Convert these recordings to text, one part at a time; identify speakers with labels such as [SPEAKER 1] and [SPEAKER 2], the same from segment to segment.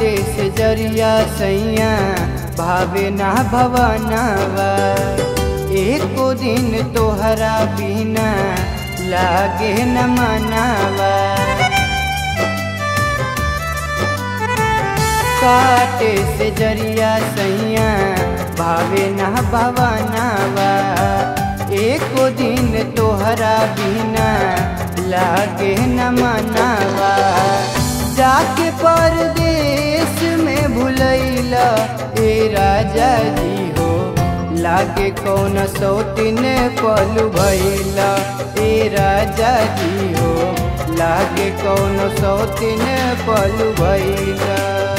[SPEAKER 1] काटे से जरिया सैया भावे ना भवनवा एको दिन तोहरा बिना लागे न मनावा काटे से जरिया सैया भावे ना भवनवा एको दिन तोहरा बिना लागे न मनावा जाके परदेश में भुलैला ए राजा जी हो लागे कौन सौतिन पलू भैला ए राजा जी हो लागे कौन सौतिन पलू भैला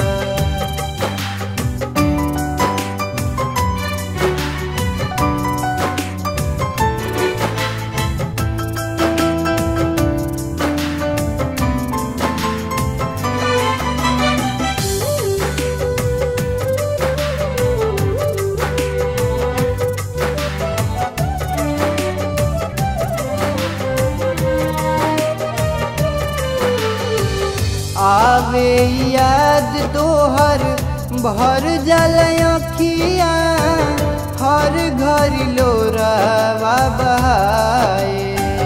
[SPEAKER 1] आवे याद तोहर भर जल अखिया हर घर लोरावा बहाए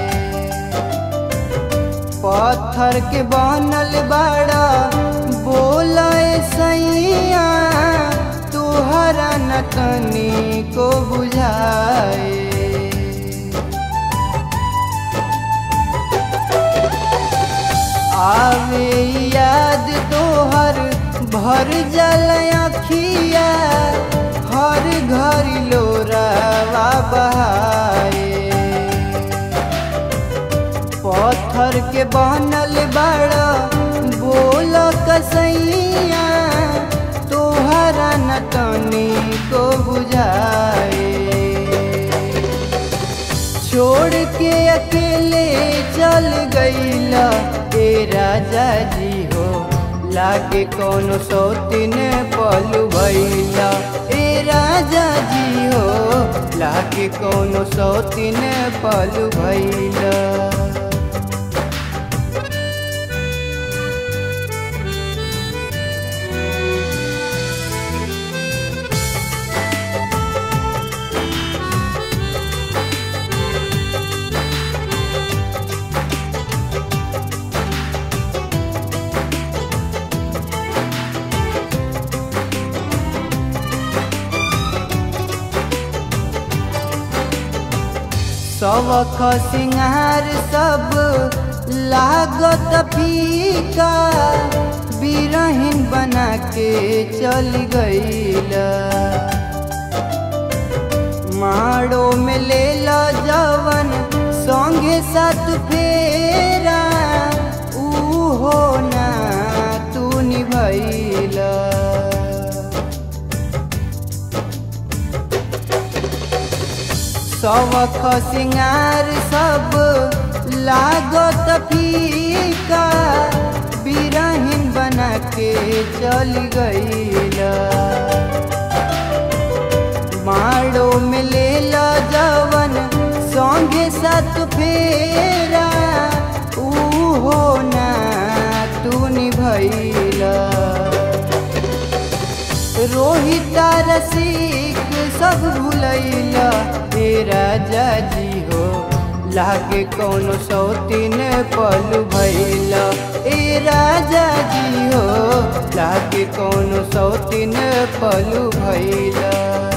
[SPEAKER 1] पत्थर के बनल बड़ा बोले सैया तोहरा न तनी को बुझाए आवे याद तोहर भर जल अखिया हर घर लोरावा बहाए पत्थर के बनल बड़ा बोल कसैया तोहरा न तनी को बुझाए छोड़ के अकेले चल गईला ए राजा जी हो लागे कौन सौतिन पलू भैला ए राजा जी हो लागे कौन सौतिन पलू भैला सबख सिंगार सब लागत फीका बिरहिन बना के चल गईला माड़ो में ले ला जवन संगे साथ फेरा ऊ हो ना तू निभैला सवख सिंगार सब लागत फीका बिरहिन बना के चल गईला माड़ो में ले ला जवन संगे साथ फेरा ऊ हो ना तू निभैला रोहिता रसिक सब भूलैला हे राजा जी हो लागे कौन सौतिन पलू भैला ए राजा जी हो लागे कौन सौतिन पलू भैला